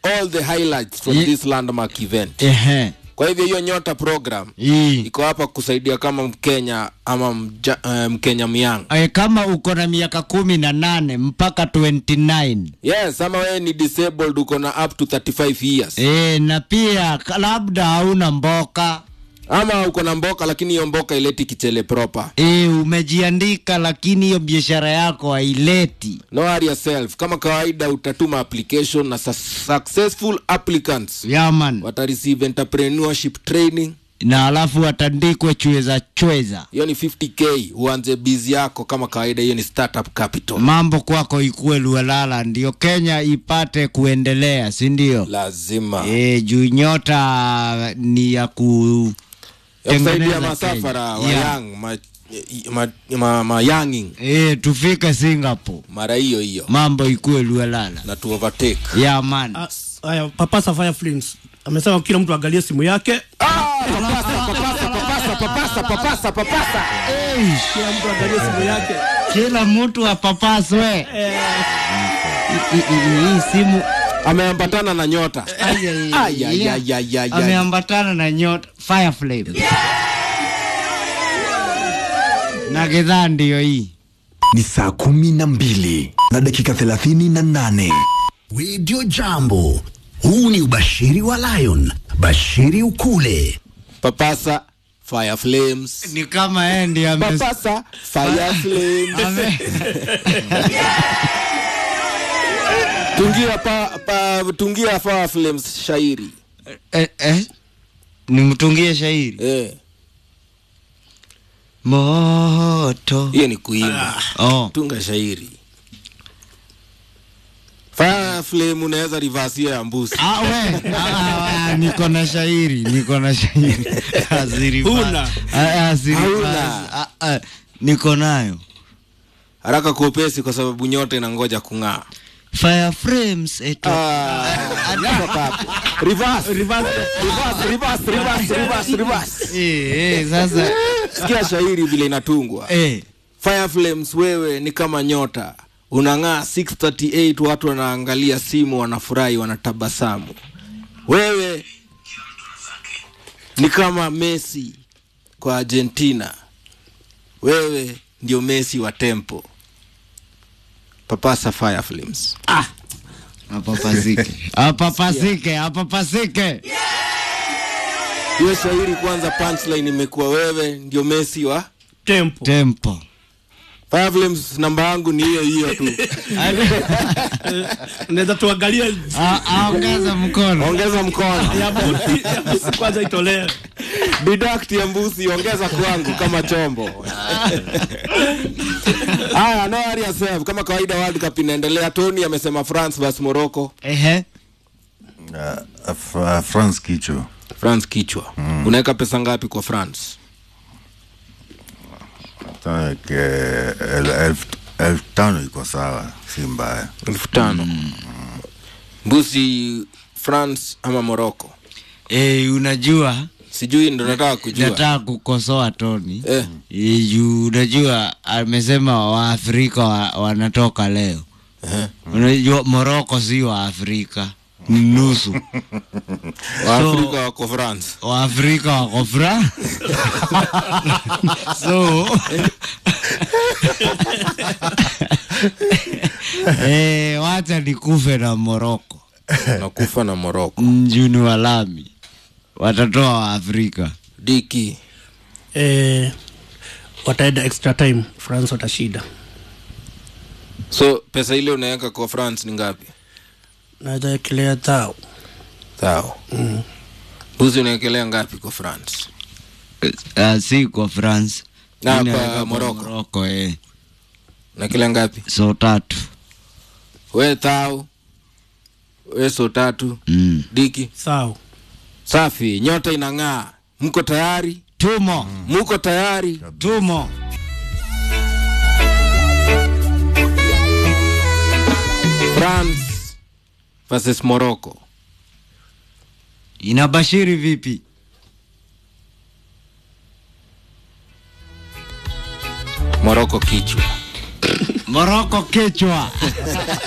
all the highlights from Ye- this landmark event Ehe. kwa hivyo hiyo nyota program Hii. iko hapa kusaidia kama mkenya ama mja, uh, mkenya myang Eh, kama uko na miaka kumi na nane mpaka 29 yes ama wewe ni disabled uko na up to 35 years e, na pia ka- labda hauna mboka ama uko na mboka lakini hiyo mboka ileti kichele proper e, umejiandika lakini hiyo biashara yako haileti no worry yourself kama kawaida utatuma application na su- successful applicants yaman watareceive entrepreneurship training na alafu watandikwe chweza chweza hiyo ni 50k uanze bizi yako kama kawaida hiyo ni startup capital mambo kwako ikuwe lualala ndio kenya ipate kuendelea si ndio lazima e, juu nyota ni ya ku ya kusaidia tengeneza masafara Kenya. wa Yeah. young ma, ma, ma, ma younging e, tufike singapore mara hiyo hiyo mambo ikuwe lualala na tu overtake ya man Ah, Haya, papasa Fire Flames amesema kila mtu angalie simu yake, kila mtu angalie simu yake. kila mtu apapaswe I- i- i- hii simu ameambatana na nyota Ai, ai, Ai, ai, yeah. ai, ai, ai, ai. ameambatana na nyota fireflame na gedhaa ndiyo hii ni saa kumi na mbili na dakika thelathini na nane Radio Jambo. Huu ni ubashiri wa Lion. Bashiri ukule. papasa fire flames ni kama yeye ndiye ame- papasa fire flames ame- tungia pa, pa tungia fire flames shairi eh, eh, nimtungie shairi eh moto hiyo ni kuimba oh. tunga shairi fire flame unaweza reverse hiyo ya mbusi Ah, we, ah, ah, ah, niko na shairi niko na shairi Asiri Huna. basi. Ah, asiri Hauna. basi. Ah, ah, niko nayo haraka kuopesi kwa sababu nyota inangoja kung'aa fire frames eto Ah, toka hapo. Reverse, reverse, reverse, reverse, reverse, reverse, reverse. eh, eh, sasa sikia shairi vile inatungwa eh, fire flames wewe ni kama nyota unang'aa 638 watu wanaangalia simu wanafurahi wanatabasamu wewe ni kama messi kwa argentina wewe ndio messi wa tempo papasa fire flames apapasike apapasike apapasike hiyo shairi kwanza punchline imekuwa wewe ndio messi wa Tempo. tempo fire flames namba yangu ni hiyo hiyo tu Unaweza tuangalie Ah, ah, ongeza mkono ongeza mkono ya buti, ya buti kwanza itolewe. deduct ya mbusi ongeza kwangu kama chombo haya no worry yourself kama kawaida world cup inaendelea tony amesema france bas morocco ehe Uh, F- uh, France kicho france kichwa mm. unaweka pesa ngapi kwa france Hata ke- el- elfu elfu tano iko sawa si mbaya elfu tano mbusi france ama morocco eh, unajua sijui ndo nataka kujua nataka kukosoa toni eh, Eh, juu unajua amesema waafrika wa, wanatoka leo eh. unajua moroko si waafrika ni nusu waafrika wako france waafrika wako fra so eh, wacha nikufe na moroko nakufa na morocco mjuni wa lami watatoa waafrika diki Eh, wataenda extra time, France watashida. so pesa ile unaweka kwa france ni ngapi Naweza ekelea tao. sawa mbusi unawekelea ngapi kwa france uh, si kwa france Na Mimi kwa naweka kwa Morocco. Morocco, eh. unawekelea ngapi so tatu we thao we so tatu mm. diki Sawa. safi nyota inang'aa mko tayari tumo muko tayari tumo france versus morocco inabashiri vipi morocco kichwa moroko kichwa